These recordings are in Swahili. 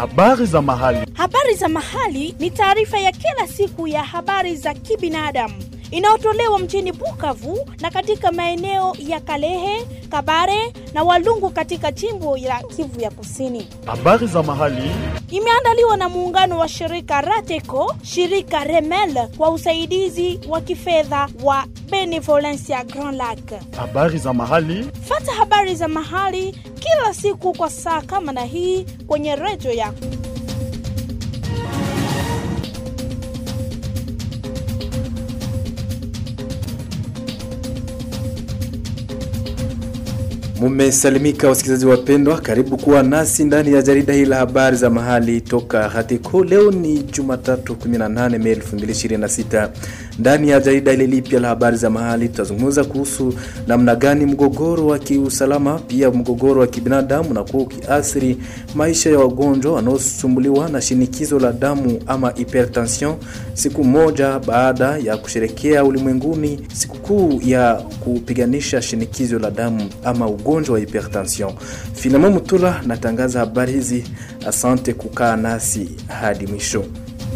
Habari za mahali. Habari za mahali ni taarifa ya kila siku ya habari za kibinadamu inayotolewa mjini Bukavu na katika maeneo ya Kalehe, Kabare na Walungu katika jimbo la Kivu ya Kusini. Habari za mahali. Imeandaliwa na muungano wa shirika Rateco, shirika Remel kwa usaidizi wa kifedha wa Benevolencia Grand Lac. Habari za mahali. Fata habari za mahali kila siku kwa saa kama na hii kwenye redio yako. Mumesalimika wasikilizaji wapendwa, karibu kuwa nasi ndani ya jarida hili la habari za mahali toka Hatiko. Leo ni Jumatatu 18 Mei 2026. Ndani ya jarida hili lipya la habari za mahali tutazungumza kuhusu namna gani mgogoro wa kiusalama pia mgogoro wa kibinadamu unakuwa ukiathiri maisha ya wagonjwa wanaosumbuliwa na shinikizo la damu ama hypertension, siku moja baada ya kusherekea ulimwenguni sikukuu ya kupiganisha shinikizo la damu ama ugonjwa wa hypertension. Filemon Mutula natangaza habari hizi. Asante kukaa nasi hadi mwisho.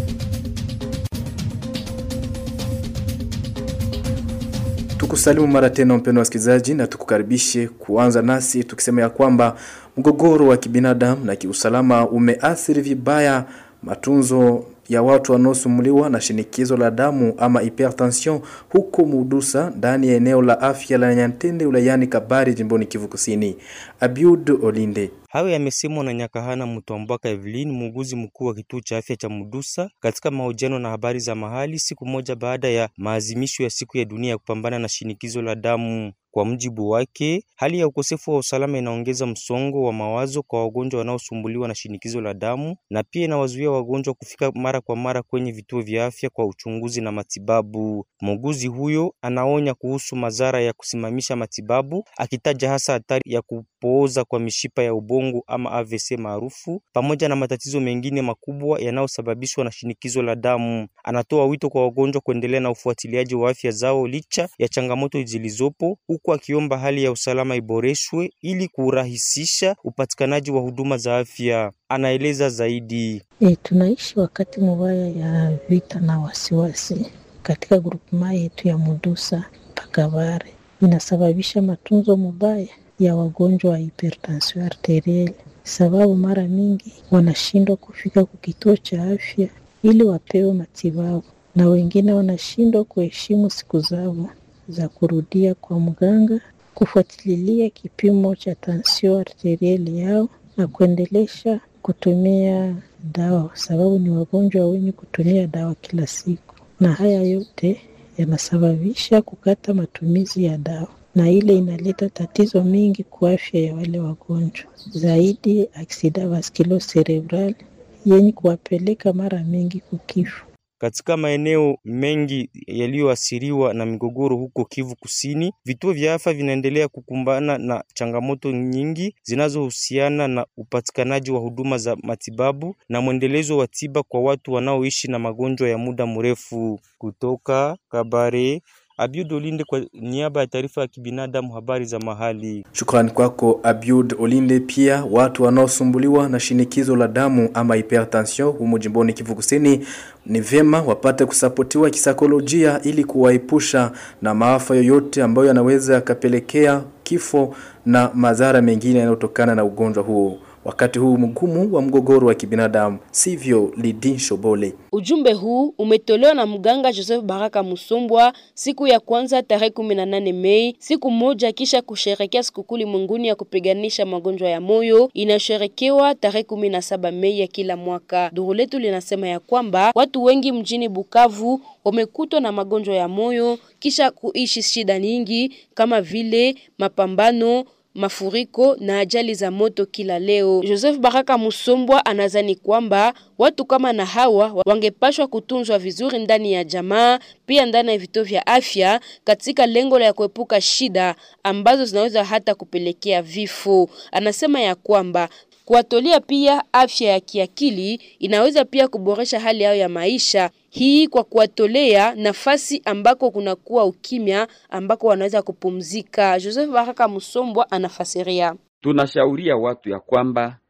Tukusalimu mara tena mpendwa wasikilizaji, na tukukaribishe kuanza nasi tukisema ya kwamba mgogoro wa kibinadamu na kiusalama umeathiri vibaya matunzo ya watu wanaosumuliwa na shinikizo la damu ama hypertension huko Mudusa ndani ya eneo la afya la Nyantende wilayani Kabari jimboni Kivu Kusini. Abiud Olinde Hayo yamesemwa na Nyakahana Mutwambwaka Evelyn, muuguzi mkuu wa kituo cha afya cha Mudusa, katika mahojiano na habari za mahali, siku moja baada ya maazimisho ya siku ya dunia ya kupambana na shinikizo la damu. Kwa mjibu wake, hali ya ukosefu wa usalama inaongeza msongo wa mawazo kwa wagonjwa wanaosumbuliwa na shinikizo la damu na pia inawazuia wagonjwa kufika mara kwa mara kwenye vituo vya afya kwa uchunguzi na matibabu. Muuguzi huyo anaonya kuhusu madhara ya kusimamisha matibabu, akitaja hasa hatari ya kupooza kwa mishipa ya ubongo ama AVC maarufu, pamoja na matatizo mengine makubwa yanayosababishwa na shinikizo la damu. Anatoa wito kwa wagonjwa kuendelea na ufuatiliaji wa afya zao licha ya changamoto zilizopo huku akiomba hali ya usalama iboreshwe ili kurahisisha upatikanaji wa huduma za afya. Anaeleza zaidi. E, tunaishi wakati mubaya ya vita na wasiwasi katika grupema yetu ya Mudusa Pakabare, inasababisha matunzo mubaya ya wagonjwa wa hipertension arterielle, sababu mara mingi wanashindwa kufika kwa kituo cha afya ili wapewe matibabu, na wengine wanashindwa kuheshimu siku zao za kurudia kwa mganga kufuatilia kipimo cha tansio arterieli yao na kuendelesha kutumia dawa, sababu ni wagonjwa wenye kutumia dawa kila siku, na haya yote yanasababisha kukata matumizi ya dawa, na ile inaleta tatizo mingi kwa afya ya wale wagonjwa, zaidi aksida vascular cerebral yenye kuwapeleka mara mingi kukifo. Katika maeneo mengi yaliyoathiriwa na migogoro huko Kivu Kusini, vituo vya afya vinaendelea kukumbana na changamoto nyingi zinazohusiana na upatikanaji wa huduma za matibabu na mwendelezo wa tiba kwa watu wanaoishi na magonjwa ya muda mrefu. Kutoka Kabare, Abiud Olinde kwa niaba ya taarifa ya kibinadamu, habari za mahali. Shukrani kwako Abiud Olinde. Pia watu wanaosumbuliwa na shinikizo la damu ama hypertension humu jimboni Kivu Kusini ni vyema wapate kusapotiwa kisaikolojia ili kuwaepusha na maafa yoyote ambayo yanaweza yakapelekea kifo na madhara mengine yanayotokana na ugonjwa huo wakati huu mgumu wa mgogoro wa kibinadamu, sivyo? Lidin Shobole. Ujumbe huu umetolewa na mganga Joseph Baraka Musombwa siku ya kwanza tarehe 18 Mei, siku moja kisha kusherekea sikukuu ulimwenguni ya kupiganisha magonjwa ya moyo inasherekewa tarehe 17 Mei ya kila mwaka. Duru letu linasema ya kwamba watu wengi mjini Bukavu wamekutwa na magonjwa ya moyo kisha kuishi shida nyingi kama vile mapambano mafuriko na ajali za moto kila leo. Joseph Baraka Musombwa anazani kwamba watu kama na hawa wangepashwa kutunzwa vizuri ndani ya jamaa, pia ndani ya vituo vya afya, katika lengo la kuepuka shida ambazo zinaweza hata kupelekea vifo. Anasema ya kwamba kuwatolea pia afya ya kiakili inaweza pia kuboresha hali yao ya maisha hii kwa kuwatolea nafasi ambako kunakuwa ukimya ambako wanaweza kupumzika. Joseph Baraka Musombwa anafasiria. Tunashauria watu ya kwamba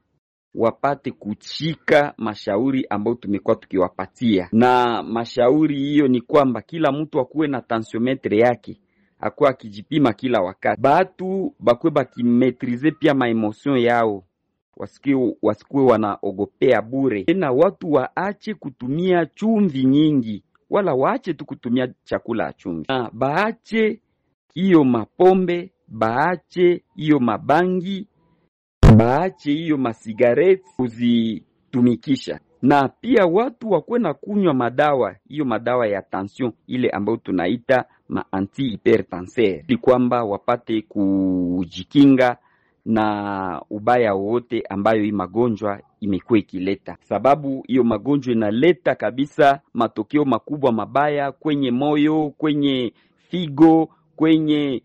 wapate kuchika mashauri ambayo tumekuwa tukiwapatia, na mashauri hiyo ni kwamba kila mtu akuwe na tensiometre yake akuwe akijipima kila wakati, batu bakwe bakimetrize pia maemotion yao wasikuwe wasikuwe wanaogopea bure, tena watu waache kutumia chumvi nyingi, wala waache tu kutumia chakula ya chumvi, na baache hiyo mapombe, baache hiyo mabangi, baache hiyo masigareti kuzitumikisha, na pia watu wakuwe na kunywa madawa hiyo madawa ya tension ile ambayo tunaita ma anti hypertensaire, ili kwamba wapate kujikinga na ubaya wowote ambayo hii magonjwa imekuwa ikileta, sababu hiyo magonjwa inaleta kabisa matokeo makubwa mabaya kwenye moyo, kwenye figo, kwenye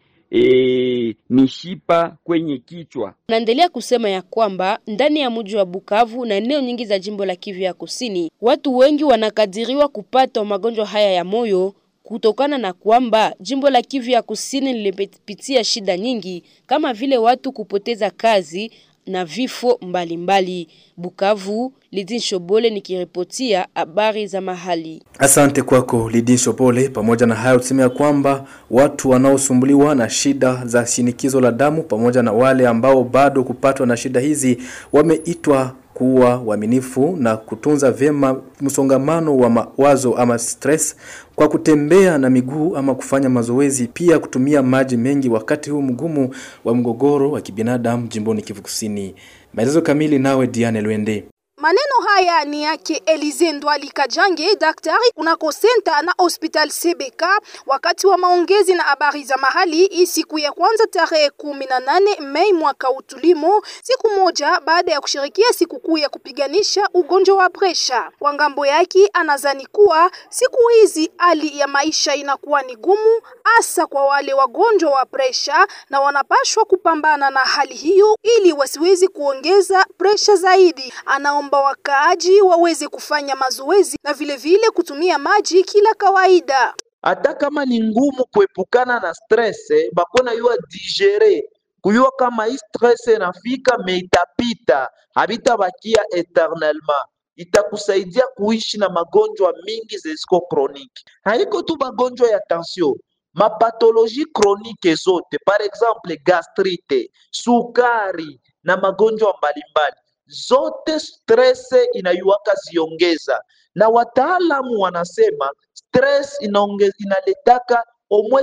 e, mishipa, kwenye kichwa. Naendelea kusema ya kwamba ndani ya mji wa Bukavu na eneo nyingi za jimbo la Kivu ya Kusini, watu wengi wanakadiriwa kupata magonjwa haya ya moyo kutokana na kwamba jimbo la Kivu ya Kusini lilipitia shida nyingi kama vile watu kupoteza kazi na vifo mbalimbali mbali. Bukavu, Lidin Shobole nikiripotia habari za mahali. Asante kwako Lidin Shopole. Pamoja na hayo, tuseme ya kwamba watu wanaosumbuliwa na shida za shinikizo la damu pamoja na wale ambao bado kupatwa na shida hizi wameitwa kuwa waaminifu na kutunza vyema msongamano wa mawazo ama stress kwa kutembea na miguu ama kufanya mazoezi, pia kutumia maji mengi wakati huu mgumu wa mgogoro wa kibinadamu jimboni Kivu Kusini. Maelezo kamili nawe Diane Lwende. Maneno haya ni yake Elize Ndwali Kajange, daktari kunako senta na hospital CBK, wakati wa maongezi na habari za mahali hii siku ya kwanza tarehe kumi na nane Mei mwaka utulimo, siku moja baada ya kushirikia sikukuu ya kupiganisha ugonjwa wa presha. Kwa ngambo yake, anazani kuwa siku hizi hali ya maisha inakuwa ni gumu, hasa kwa wale wagonjwa wa presha, na wanapashwa kupambana na hali hiyo ili wasiwezi kuongeza presha zaidi. Anaomba wakaaji waweze kufanya mazoezi na vile vile kutumia maji kila kawaida. hata kama ni ngumu kuepukana na stress eh, bakona yua digere kuyua kama hii stress inafika me itapita, habitabakia eternellement itakusaidia kuishi na magonjwa mingi zisiko kroniki. Haiko tu magonjwa ya tension, mapatoloji kronike zote, par exemple gastrite, sukari na magonjwa mbalimbali zote stress inayuwaka ziongeza, na wataalamu wanasema stress inaonge, inaletaka omwe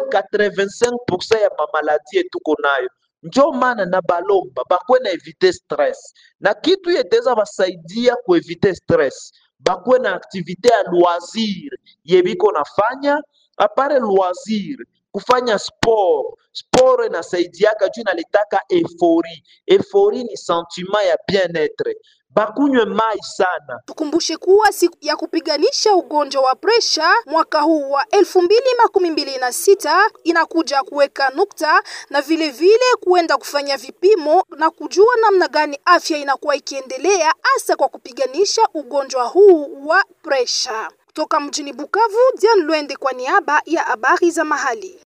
85% ya mamaladi yetuko nayo. Njo maana na balomba bakwe na evite stress, na kitu yeteza basaidia kuevite stress, bakwe na aktivite ya loisir yebiko nafanya apare loisir kufanya sport sport inasaidiaka juu inaletaka efori efori ni sentiment ya bien-etre bakunywe mai sana Tukumbushe kuwa siku ya kupiganisha ugonjwa wa presha mwaka huu wa elfu mbili makumi mbili na sita inakuja kuweka nukta na vile vile kuenda kufanya vipimo na kujua namna gani afya inakuwa ikiendelea hasa kwa kupiganisha ugonjwa huu wa presha. Kutoka mjini Bukavu, Diane Lwende kwa niaba ya habari za mahali.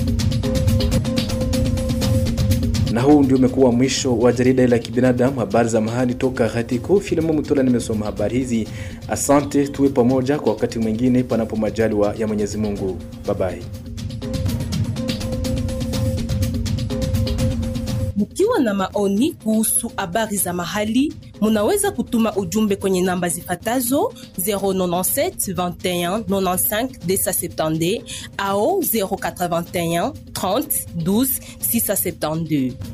Na huu ndio umekuwa mwisho wa jarida la kibinadamu, habari za mahali toka Hatiko. Filamu Mutola nimesoma habari hizi. Asante, tuwe pamoja kwa wakati mwingine, panapo majaliwa ya Mwenyezi Mungu. Babai. Mkiwa na maoni kuhusu habari za mahali, munaweza kutuma ujumbe kwenye namba zifatazo 097 21 95 270 au 081 30 12 672.